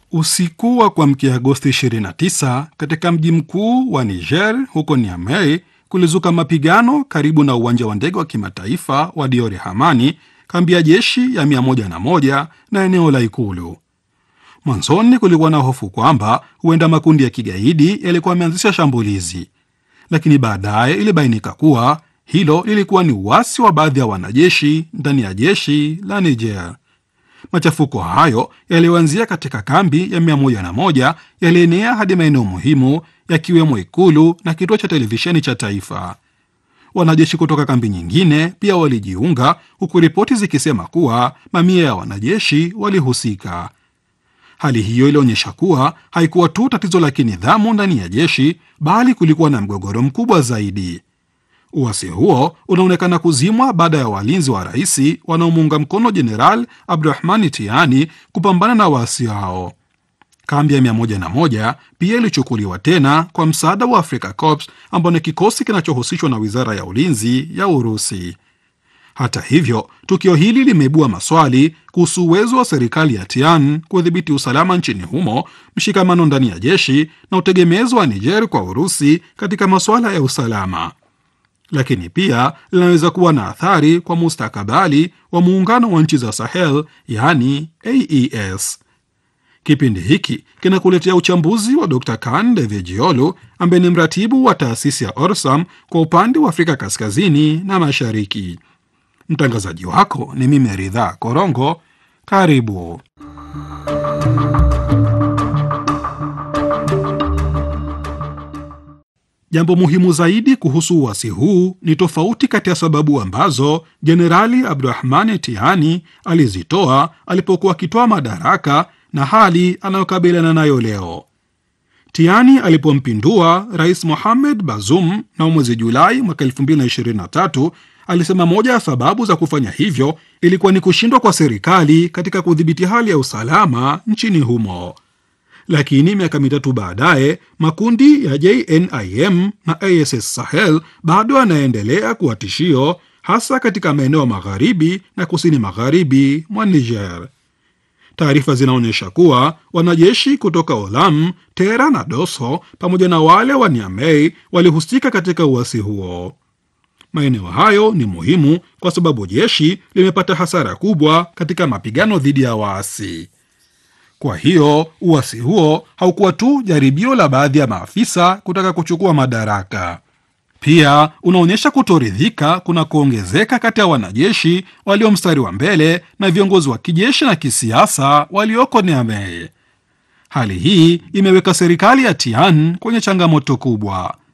Usiku wa kuamkia Agosti 29 katika mji mkuu wa Niger huko Niamey kulizuka mapigano karibu na uwanja wa ndege wa kimataifa wa Diore Hamani, kambi ya jeshi ya 101 na eneo la ikulu. Mwanzoni kulikuwa na hofu kwamba huenda makundi ya kigaidi yalikuwa yameanzisha shambulizi, lakini baadaye ilibainika kuwa hilo lilikuwa ni uasi wa baadhi ya wanajeshi ndani ya jeshi la Niger. Machafuko hayo yaliyoanzia katika kambi ya 101 yalienea hadi maeneo muhimu yakiwemo ikulu na kituo cha televisheni cha taifa. Wanajeshi kutoka kambi nyingine pia walijiunga, huku ripoti zikisema kuwa mamia ya wanajeshi walihusika. Hali hiyo ilionyesha kuwa haikuwa tu tatizo la kinidhamu ndani ya jeshi, bali kulikuwa na mgogoro mkubwa zaidi. Uasi huo unaonekana kuzimwa baada ya walinzi wa rais wanaomuunga mkono Jeneral Abdurahmani Tiani kupambana na waasi hao. Kambi ya 101 pia ilichukuliwa tena kwa msaada wa Africa Corps ambao ni kikosi kinachohusishwa na wizara ya ulinzi ya Urusi. Hata hivyo, tukio hili limeibua maswali kuhusu uwezo wa serikali ya Tian kudhibiti usalama nchini humo, mshikamano ndani ya jeshi na utegemezi wa Niger kwa Urusi katika masuala ya usalama lakini pia linaweza kuwa na athari kwa mustakabali wa muungano wa nchi za Sahel, yaani AES. Kipindi hiki kinakuletea uchambuzi wa Dr Kan Devejiolu ambaye ni mratibu wa taasisi ya Orsam kwa upande wa Afrika kaskazini na mashariki. Mtangazaji wako ni mimi Ridhaa Korongo. Karibu. Jambo muhimu zaidi kuhusu uasi huu ni tofauti kati ya sababu ambazo Jenerali Abdurahmani Tiani alizitoa alipokuwa akitoa madaraka na hali anayokabiliana nayo leo. Tiani alipompindua Rais Mohamed Bazoum na mwezi Julai mwaka 2023 alisema moja ya sababu za kufanya hivyo ilikuwa ni kushindwa kwa serikali katika kudhibiti hali ya usalama nchini humo. Lakini miaka mitatu baadaye makundi ya JNIM na ASS Sahel bado yanaendelea kuwa tishio, hasa katika maeneo magharibi na kusini magharibi mwa Niger. Taarifa zinaonyesha kuwa wanajeshi kutoka Olam, Tera na Doso pamoja na wale wa Niamey walihusika katika uasi huo. Maeneo hayo ni muhimu kwa sababu jeshi limepata hasara kubwa katika mapigano dhidi ya waasi. Kwa hiyo uasi huo haukuwa tu jaribio la baadhi ya maafisa kutaka kuchukua madaraka, pia unaonyesha kutoridhika kuna kuongezeka kati ya wanajeshi walio mstari wa mbele na viongozi wa kijeshi na kisiasa walioko Niamey. Hali hii imeweka serikali ya Tian kwenye changamoto kubwa.